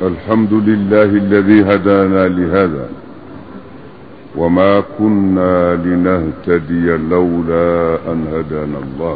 الحمد لله الذي هدانا لهذا وما كنا لنهتدي لولا أن هدانا الله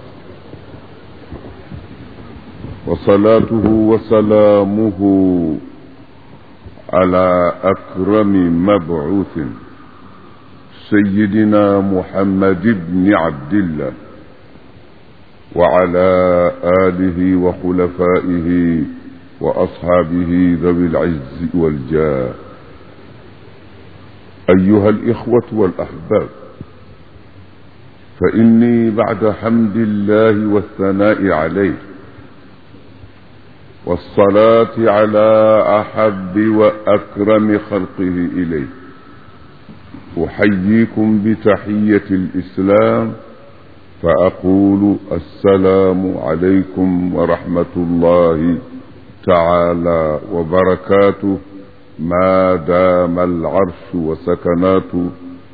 وصلاته وسلامه على أكرم مبعوث سيدنا محمد بن عبد الله وعلى آله وخلفائه وأصحابه ذوي العز والجاه أيها الإخوة والأحباب فإني بعد حمد الله والثناء عليه والصلاة على أحب وأكرم خلقه إليه أحييكم بتحية الإسلام فأقول السلام عليكم ورحمة الله تعالى وبركاته ما دام العرش وسكناته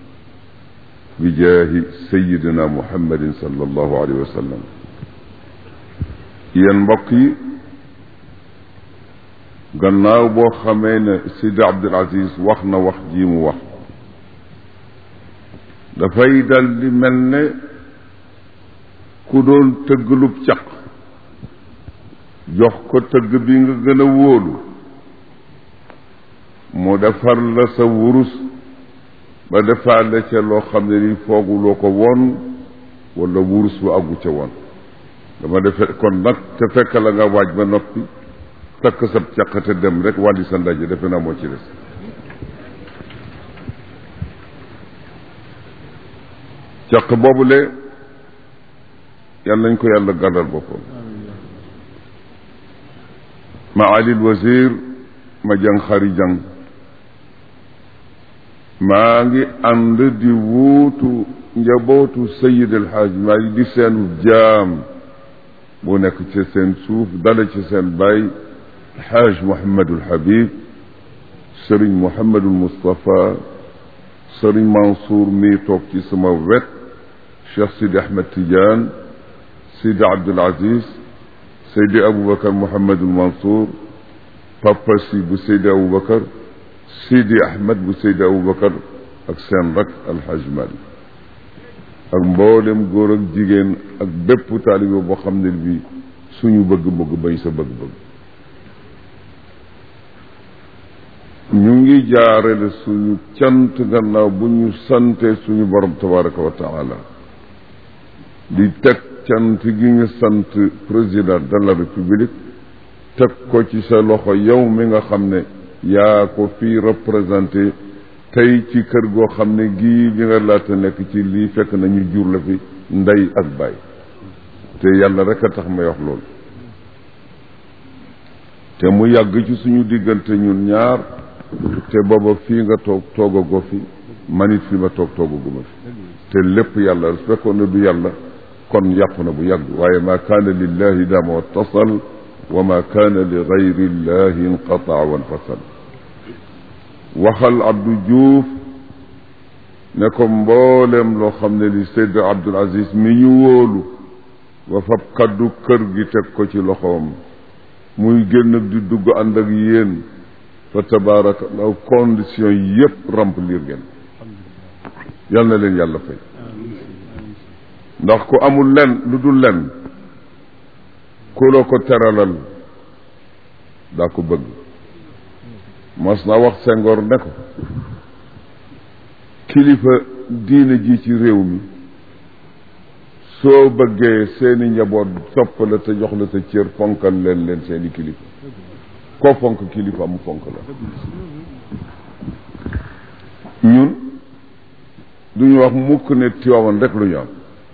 بجاه سيدنا محمد صلى الله عليه وسلم yéen mbokk yi gannaaw boo xamee ne Sidi Abdul Aziz wax na wax ji mu wax dafay dal di mel ne ku doon tëggalub caq jox ko tëgg bi nga gën a wóolu mu defar la sa wurus ba defaale ca loo xam ne ni fooguloo ko woon wala wurus bu àggu ca woon dama defe kon nag te fekk la nga waaj ba noppi takk sab caq te dem rek wàlli sa ndaje defe naa moo ci des caq boobule yàlla nañ ko yàlla gàddal boppam maalil wazir ma jang xari jang maa ngi ànd di wuutu njabootu sayid alxaaj maa ngi di seenu jaam bu nekk ci seen suuf dale ci seen baay xaaj Mouhamadul Habib sëriñ Mouhamadul Moustapha sëriñ Mansour mii toog ci sama wet Cheikh Sidi Ahmed Tidiane Sidi Abdul Aziz Seydi Aboubacar Mouhamadul Mansour Papa si bu Seydi Aboubacar Sidi Ahmed bu Seydi Aboubacar ak seen rak Alxaaj Malik ak mboolem góor ak jigéen ak bépp taalibe boo xam ne bi suñu bëgg-bëgg bañ sa bëgg-bëgg ñu ngi jaarale suñu cant gannaaw bu ñu sante suñu borom tabaraka wa taala di teg cant gi nga sant président de la république teg ko ci sa loxo yow mi nga xam ne yaa ko fii représenté tey ci kër goo xam ne gii bi nga laata nekk ci lii fekk nañu jur la fi ndey ak baay te yàlla rek a tax may wax loolu te mu yàgg ci suñu diggante ñun ñaar te booba fii nga toog toogagoo fi manit fi ma toog toogaguma fi te lépp yàlla su fekkoon ne du yàlla kon yàqu na bu yàgg waaye ma kaana lillahi dama wattasal wa ma kaana li gayri llahi inqataa wa infasal waxal Abdou Diouf ne ko mboolem loo xam ne li Seyd Abdul Aziz mi ñu wóolu wa fab kaddu kër gi teg ko ci loxoom muy génn di dugg ànd ak yéen fa tabaarakallahu condition yépp remplir ngeen yal na leen yàlla fay ndax ku amul len lu dul len ku la ko teralal daa ko bëgg mos na wax Senghor ne ko kilifa diine ji ci réew mi soo bëggee seeni njaboot sopp la te jox la sa cër fonkal leen leen seeni kilifa koo fonk kilifa mu fonk la ñun duñu wax mukk ne Tiwaawan rek lu ñu am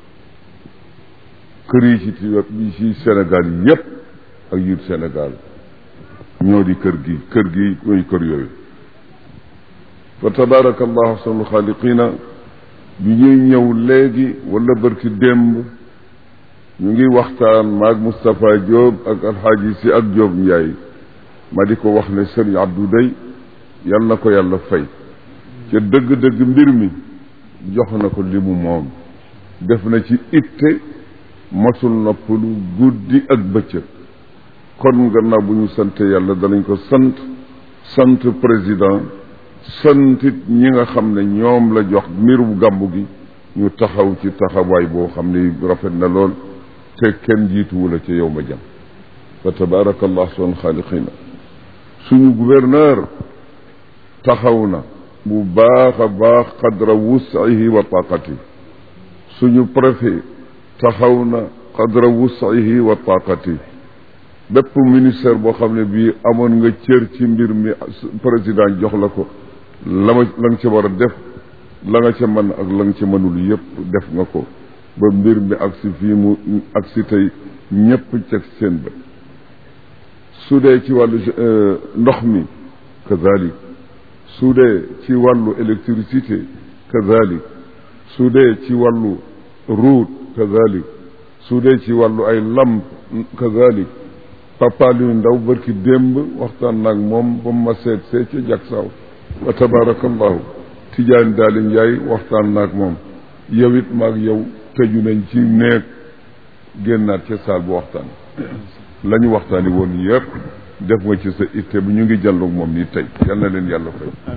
kër yi ci Tiwaawan yi ci Sénégal yépp ak yut Sénégal ñoo di kër gi kër gi mooy kër yooyu fa tabaraka allahu ahsanul xaaliqina bi ñuy ñëw léegi wala bërki démb ñu ngi waxtaan maag Moustapha Diop ak alxaaji si ak Diop Ndiaye ma di ko wax ne sëriñ Abdou day yal na ko yàlla fay ca dëgg-dëgg mbir mi jox na ko li mu moom def na ci itte masul noppalu guddi ak bëccëg kon gannaaw bu ñu sante yàlla danañ ko sant sant président santit ñi nga xam ne ñoom la jox mbirum gàmmu gi ñu taxaw ci taxawaay boo xam ne rafet na lool te kenn jiituwu la ca yow ma jam fa tabaarakallah son xaaliqina suñu gouverneur taxaw na bu baax a baax qadra wusihi wa taqati suñu préfet taxaw na qadra wusihi wa taqati bépp ministère boo xam ne bii amoon nga cër ci mbir mi président jox la ko la ma la nga ca war a def la nga ca mën ak la nga ca mënul yépp def nga ko ba mbir mi ak si fii mu ak si tey ñépp ceg seen bët su dee ci wàllu ndox mi kazalik su dee ci wàllu électricité kazalik su dee ci wàllu route kazalik su dee ci wàllu ay lamp kazalik papa luy ndaw barki démb waxtaan naag moom ba ma seet see ca jak saaw wa tabarakallahu tijaan daali njaay waxtaan naag moom yow it maag yow tëju nañ ci néeg génnaat ca saal bu waxtaan la ñu waxtaani woon yëpp def nga ci sa itte bi ñu ngi jàlloog moom nii tey yal na leen yàlla fay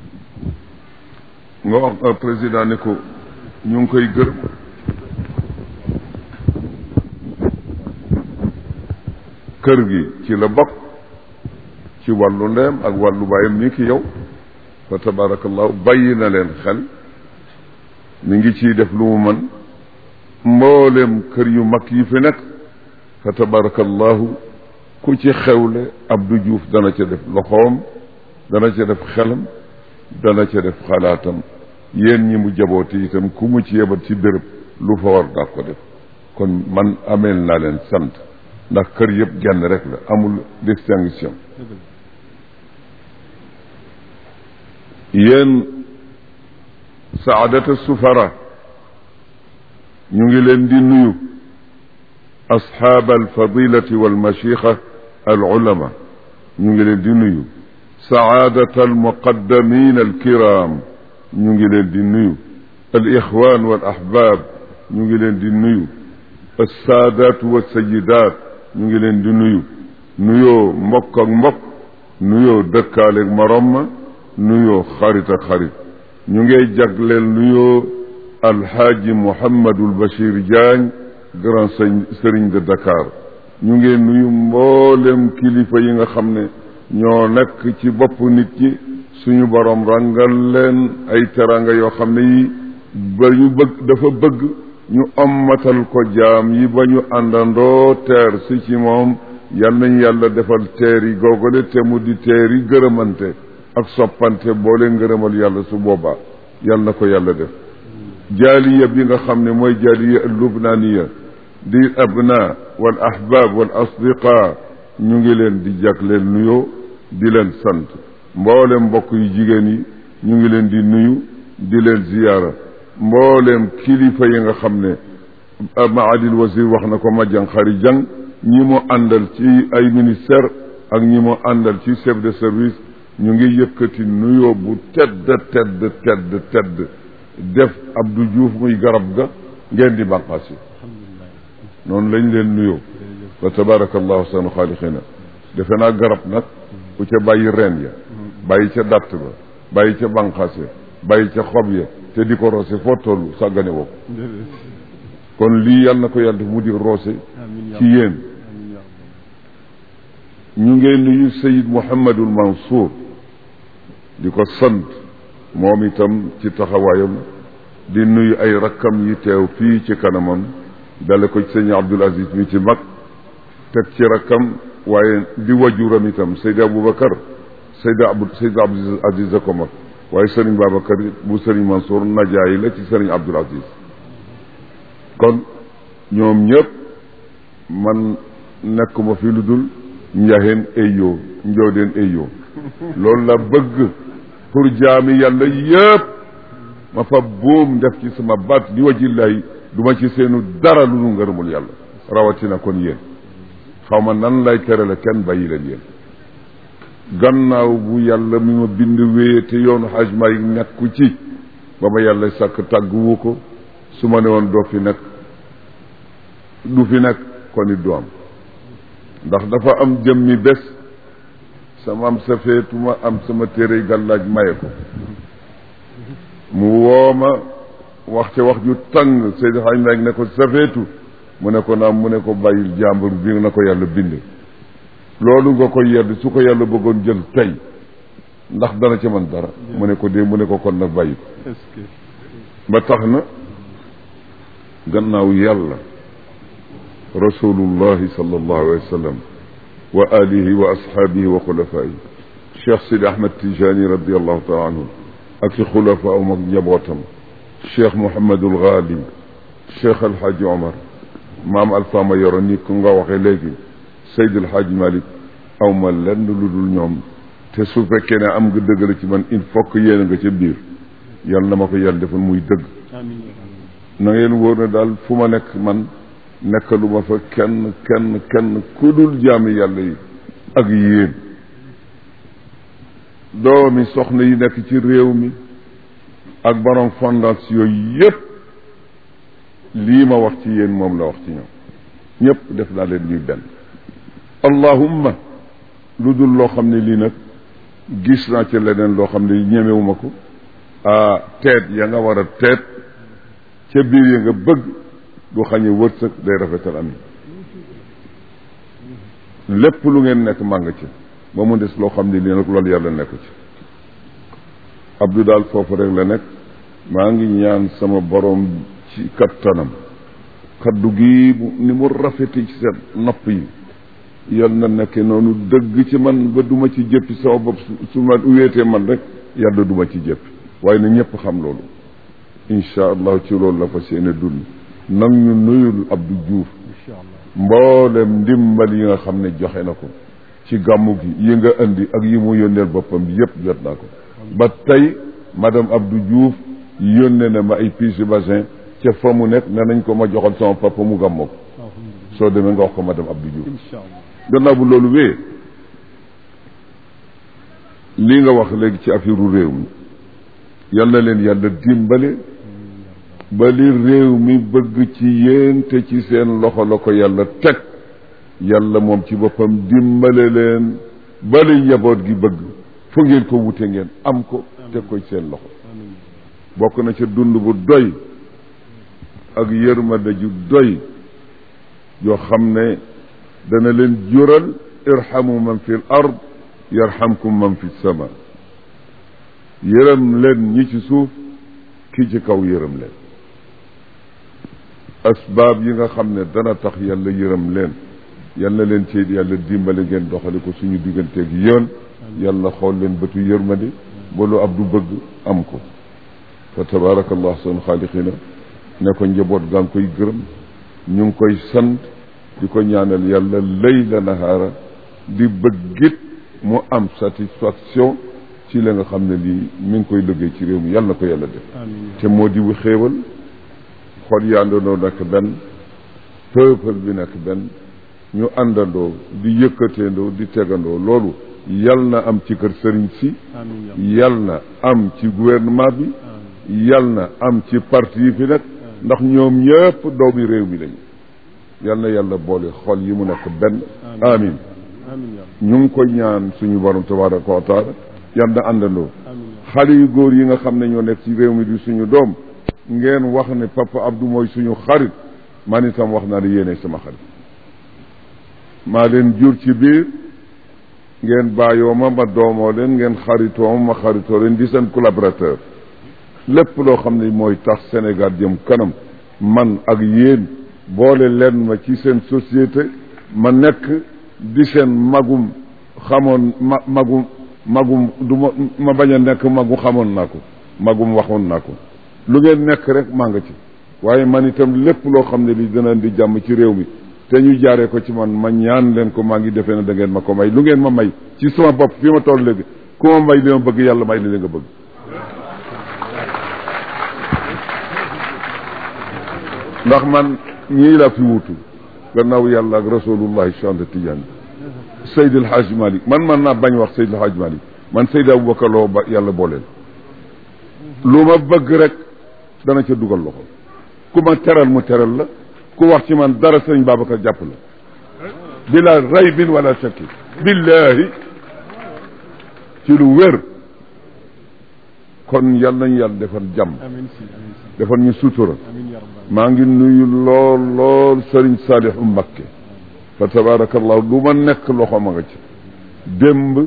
nga wax président ne ko ñu ngi koy gërëm kër gi ci la bokk ci wàllu ndeem ak wàllu bàyyam nii ki yow fa tabarakallahu bàyyi na leen xel mi ngi ciy def lu mu mën mboolem kër yu mag yi fi nekk fa tabarakallahu ku ci xewle Abdou Diouf dana ca def loxoom dana ca def xelam dana ca def xalaatam yéen ñi mu jabooti itam ku mu ci yebat ci béréb lu fa war daa ko def kon man ameel naa leen sant ndax kër yëpp genn rek la amul distinction yéen saadata sufara ñu ngi leen di nuyu asxaab alfadilati walmachixa alulama ñu ngi leen di nuyu saadata almuqaddamin alkiram ñu ngi leen di nuyu alixwan walahbab ñu ngi leen di nuyu alsaadaat walsayidaat ñu ngi leen di nuyu nuyoo mbokk ak mbokk nuyoo dëkkaaleeg morom ma nuyoo xarit ak xarit ñu ngay jagleel nuyoo alxaaji Mouhamadul Bachir Diagne grand sëriñ de Dakar ñu ngeen nuyu mboolem kilifa yi nga xam ne ñoo nekk ci bopp nit ñi suñu borom rangal leen ay teranga yoo xam ne yi ba ñu bëgg dafa bëgg ñu ommatal ko jaam yi ba ñu àndandoo teer si ci moom yal nañ yàlla defal teer yi googale te mu di teer yi gërëmante ak soppante boo leen ngërëmal yàlla su boobaa yal na ko yàlla def jaaliya bi nga xam ne mooy jaaliya lubnaaniya di abna wal ahbab wal asdiqa ñu ngi leen di jagleel nuyoo di leen sant mboolem mbokk yu jigéen yi ñu ngi leen di nuyu di leen ziyaara mboolem kilifa yi nga xam ne maadil wasir wax na ko majang xari jang ñi mu àndal ci ay ministère ak ñi mu àndal ci chef de service ñu ngi yëkkati nuyoo bu tedd tedd tedd tedd def Abdou Diouf muy garab ga ngeen di bànqaas yi noonu lañ leen nuyoo wa tabarakallahu sanu xaaliqina defe naa garab nag ku ca bàyyi reen ya bàyyi ca datt ba bàyyi ca bànqaas ya bàyyi ca xob ya te di ko roose foo tollu sàggane woo kon lii yàlla na ko yàlla def mu di roose ci yéen ñu ngeen nuyu Sayid Mouhamadul Mansour di ko sant moom itam ci taxawaayam di nuyu ay rakkam yi teew fii ci kanamam dale ko ci sëñ Abdul Aziz mi ci mag teg ci rakkam waaye di wajuram itam Seydi Aboubacar Seydi Abdou Seydi Abdul Aziz a ko mag waaye sëriñ Babacar bu sëriñ Mansour najaay la ci sëriñ Abdul Aziz kon ñoom ñëpp man nekkuma fi lu dul njaxeen ayoo njoodeen ayoo loolu la bëgg pour jaami yàlla yëpp ma fa buum def ci sama baat di wajillahi du ma ci seenu dara lu nu ngërëmul yàlla rawatina kon yéen xaw ma nan lay tere la kenn bàyyi leen yéen gannaaw bu yàlla mi ma bind wéye te yoonu xaj may nekku ci ba ma yàlla sàkk tàgguwu ko su ma ne woon doo fi nekk du fi nekk kon it du am ndax dafa am jëmmi bés sama am sa feetuma am sama téere gàllaaj maye ko mu wooma wax ca wax ju tàng Seydi Xaaj Maalik ne ko safeetu mu ne ko naam mu ne ko bàyyil jàmbur bi na ko yàlla binde loolu nga ko yedd su ko yàlla bëggoon jël tey ndax dana ca man dara mu ne ko dee mu ne ko kon nag bàyyi ko ba tax na gannaaw yàlla rasulullahi sallallahu alayhi wa sallam wa alihi wa ashaabihi wa xulafaayi cheikh sidi ahmad tijani radiallahu taala anhu ak i xulafaam ak njabootam cheikh mouhamadul ghali cheikh alhaaji omar maam alfama yoro ni ku nga waxee léegi seydil haaji malik aw ma lenn lu dul ñoom te su fekkee ne am nga dëgg la ci man il faut que yéen nga ca biir yal na ma ko yàlla defal muy dëgg na ngeen wóor ne daal fu ma nekk man nekkalu ma fa kenn kenn kenn ku dul jaami yàlla yi ak yéen doomi soxna yi nekk ci réew mi ak borom fondation yooyu yépp lii ma wax ci yéen moom la wax ci ñoom ñëpp def naa leen ñuy benn allahumma lu dul loo xam ne lii nag gis naa ci leneen loo xam ne ñemewuma ko ah teet ya nga war a teet ca biir ya nga bëgg du xañe wërsëg day rafetal ami lépp lu ngeen nekk màng ci ba mu des loo xam ne lii nag loolu yàlla nekk ci abdu daal foofu rek la nekk maa ngi ñaan sama borom ci kattanam kaddu gi ni mu rafeti ci seen nopp yi yal na nekke noonu dëgg ci man ba duma ci jëppi sama bopp su ma wéetee man rek yàlla duma ci jëppi waaye na ñëpp xam loolu incha allah ci loolu la fas yéene dund nag ñu nuyul Abdou Diouf mboolem ndimbal yi nga xam ne joxe na ko ci gàmmu gi yi nga indi ak yi mu yónneel boppam yépp jot naa ko ba tey madame Abdou Diouf yónnee na ma ay pièces bassin ca fa mu nekk ne nañ ko ma joxal sama papa mu gàmmoo ko soo demee nga wax ko madame Abdou Diouf gannaaw bu loolu wee lii nga wax léegi ci affaire réew mi yal na leen yàlla dimbale ba li réew mi bëgg ci yéen te ci seen loxo la ko yàlla teg yàlla moom ci boppam dimbale leen ba li njaboot gi bëgg fu ngeen ko wute ngeen am ko teg ko ci seen loxo bokk na ca dund bu doy ak yërmande ju doy yoo xam ne dana leen jural irhamu man fi l ard yarhamkum man fi sama yërëm leen ñi ci suuf ki ci kaw yërëm leen asbaab yi nga xam ne dana tax yàlla yërëm leen yàlla leen ci yàlla dimbale ngeen doxale ko suñu digganteeg yoon yàlla xool leen bëtu yërmande ba lu ab du bëgg am ko fa tabaarakallah seen xaaliqina ne ko njaboot gaa ngi koy gërëm ñu ngi koy sant di ko ñaanal yàlla layla nahaara di bëggit mu am satisfaction ci la nga xam ne lii mi ngi koy liggéey ci réew mi yàlla na ko yàlla def te moo di wu xéewal xol yaandandoo nekk benn peuple bi nekk benn ñu àndandoo di yëkkateendoo di tegandoo loolu yal na am ci kër sëriñ si yal na am ci gouvernement bi yal na am ci parti yi fi nekk ndax ñoom ñëpp doomi réew mi lañu yal na yàlla boole xol yi mu nekk benn amin ñu ngi ko ñaan suñu borom tabaraka wa taala yal na àndandoo xale yu góor yi nga xam ne ñoo nekk ci réew mi di suñu doom ngeen wax ne papa Abdou mooy suñu xarit man itam wax naa ne yéene sama xarit maa leen jur ci biir ngeen bàyyoo ma ma doomoo leen ngeen xaritoo ma ma xaritoo leen di seen collaborateur lépp loo xam ne mooy tax Sénégal jëm kanam man ak yéen boole leen ma ci seen société ma nekk di seen magum xamoon ma magum magum du ma ma bañ a nekk magu xamoon naa ko magum waxoon naa ko lu ngeen nekk rek maa nga ci waaye man itam lépp loo xam ne li dina di jàmm ci réew mi te ñu jaaree ko ci man ma ñaan leen ko maa ngi defee ne da ngeen ma ko may lu ngeen ma may ci sama bopp fi ma toll léegi ku ma may li ma bëgg yàlla may li li nga bëgg ndax man ñii laa fi wutu gannaaw yàlla ak rasulullahi chante Tidiane Seydil Hadj Malick man man naa bañ wax Seydil Hadj Malick man Seydi Aboubacar Lo ba yàlla booleel lu ma bëgg rek dana ca dugal loxo ku ma teral mu teral la ku wax ci man dara sëriñ Babacar jàpp la bila raybin wala shakki billahi ci lu wér kon yal nañu yàlla defal jàmm amiin si amiin si defal ñu sutura amiin ya rabbal maa ngi nuyu lool lool sëriñ Saalihu Mbakke fa tabaarakallahu lu ma nekk loxo ma nga ci démb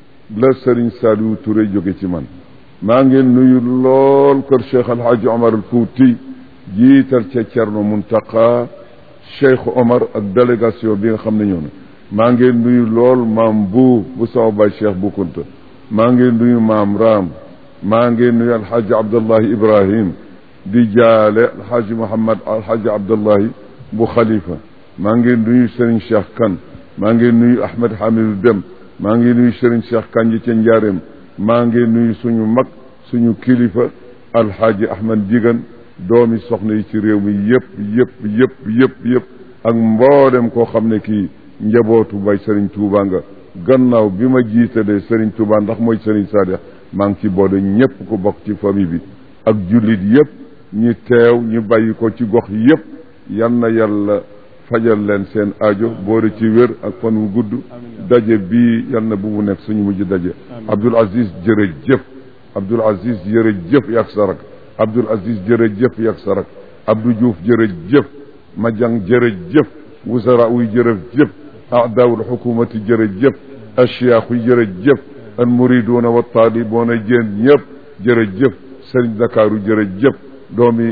la sëriñ Saalihu Touré jóge ci man maa ngi nuyu lool kër Cheikh Alhaji Omar al Fouti jiital ca Cerno Muntaqa Cheikh Omar ak délégation bi nga xam ne ñëw na maa ngi nuyu lool maam bu bu sama baay Cheikh bu Kunta maa ngi nuyu maam Raam maa ngi nuyu alxaaji Abdullahi Ibrahim di jaale alxaaji Mouhamad alxaaji Abdullahi bu Khalifa maa ngi nuyu Serigne Cheikh Kan maa ngi nuyu Ahmed Hamidou Dem maa ngi nuyu Serigne Cheikh Kan ji ca Njaareem maa ngi nuyu suñu mag suñu kilifa alxaaji Ahmed Digan doomi soxna yi ci réew mi yëpp yëpp yëpp yëpp yëpp ak mboolem koo xam ne kii njabootu bay Serigne Touba nga gannaaw bi ma jiitalee Serigne Touba ndax mooy Serigne Sadiq maa ngi ci boole ñëpp ku bokk ci famille bi ak jullit yëpp ñi teew ñu bàyyi ko ci gox yëpp yal na yàlla fajal leen seen aajo boole ci wér ak fan wu gudd daje bii yal na bu mu nekk suñu mujj daje Abdoul Aziz jërëjëf Abdoul Aziz jërëjëf yak sarak Abdoul Aziz jërëjëf yak sarak Abdou Diouf jërëjëf Madiang jërëjëf wusara uy jërëjëf aadaawul xukumati jërëjëf ashiyaakh yi jërëjëf al muriduuna wa taalibuuna jéen ñëpp jërëjëf sëriñ Dakaaru jërëjëf doomi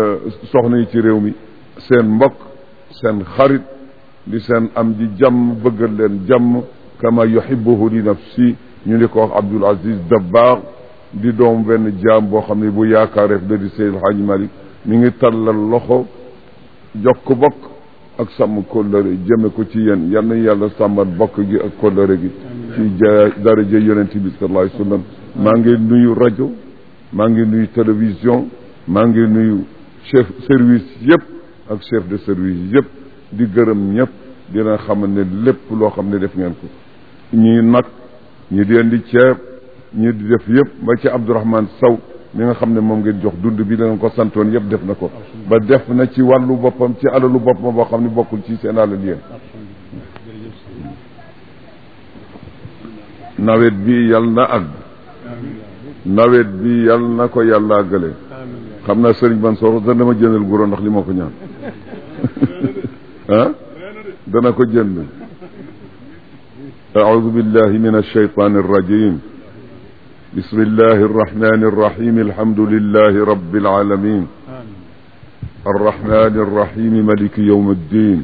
soxna yi ci réew mi seen mbokk seen xarit di seen am ji jàmm bëggal leen jàmm kama yuhibbuhu li nafsi ñu di ko wax Abdoul Aziz Dabakh di doom benn jaam boo xam ne bu yaakaareef da di Seydil Hadji Malick mi ngi tallal loxo jokk bokk ak sàmm kóllëre jëme ko ci yéen yal na yàlla sàmmat bokk gi ak kóllëre gi ci ja daraja yonent bi sallallahu alayhi wa sallam maa ngi nuyu rajo maa ngi nuyu télévision maa ngi nuyu chef service yëpp ak chef de service yëpp di gërëm ñëpp dina xam ne lépp loo xam ne def ngeen ko ñii nag ñi di leen di ceeb ñi di def yëpp ba ci Abdourahmane Sow mi nga xam ne moom ngeen jox dund bi la nga ko santoon yëpp def na ko ba def na ci wàllu boppam ci alalu boppam boo xam ne bokkul ci seen alal yéen nawet bi yal na àgg nawet bi yal na ko yàlla àggale xam naa sëriñ Mansour dana ma jëndal guro ndax li ma ko ñaan ah dana ko jënd أعوذ بالله من الشيطان الرجيم بسم الله الرحمن الرحيم الحمد لله رب العالمين الرحمن الرحيم ملك يوم الدين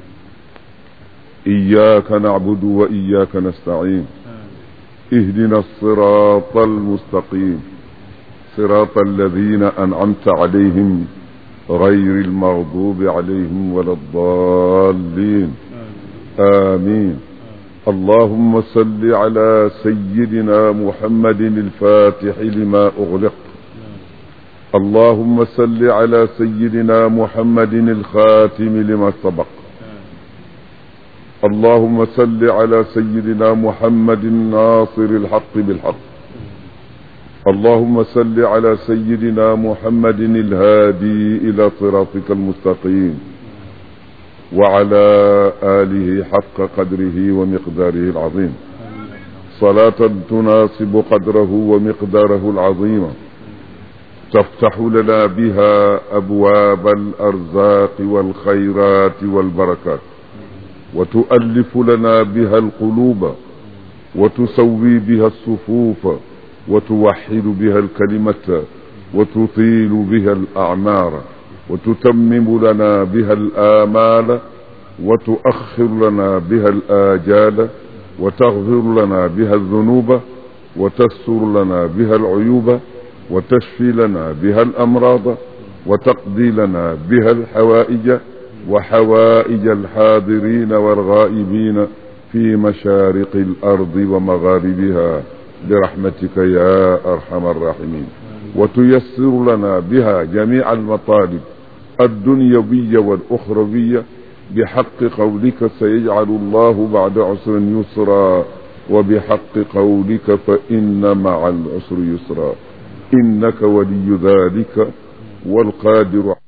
إياك نعبد وإياك نستعين اهدنا الصراط المستقيم صراط الذين أنعمت عليهم غير المغضوب عليهم ولا الضالين آمين اللهم صل على سيدنا محمد الفاتح لما أغلق اللهم صل على سيدنا محمد الخاتم لما سبق اللهم صل على سيدنا محمد الناصر الحق بالحق اللهم صل على سيدنا محمد الهادي إلى صراطك المستقيم وعلى آله حق قدره ومقداره العظيم صلاة تناسب قدره ومقداره العظيم تفتح لنا بها أبواب الأرزاق والخيرات والبركات وتؤلف لنا بها القلوب وتسوي بها الصفوف وتوحد بها الكلمة وتطيل بها الأعمار وتتمم لنا بها الآمال وتؤخر لنا بها الآجال وتغفر لنا بها الذنوب وتستر لنا بها العيوب وتشفي لنا بها الأمراض وتقضي لنا بها الحوائج وحوائج الحاضرين والغائبين في مشارق الأرض ومغاربها برحمتك يا أرحم الراحمين وتيسر لنا بها جميع المطالب الدنيوية والأخروية بحق قولك سيجعل الله بعد عسر يسرا وبحق قولك فإن مع العسر يسرا إنك ولي ذلك والقادر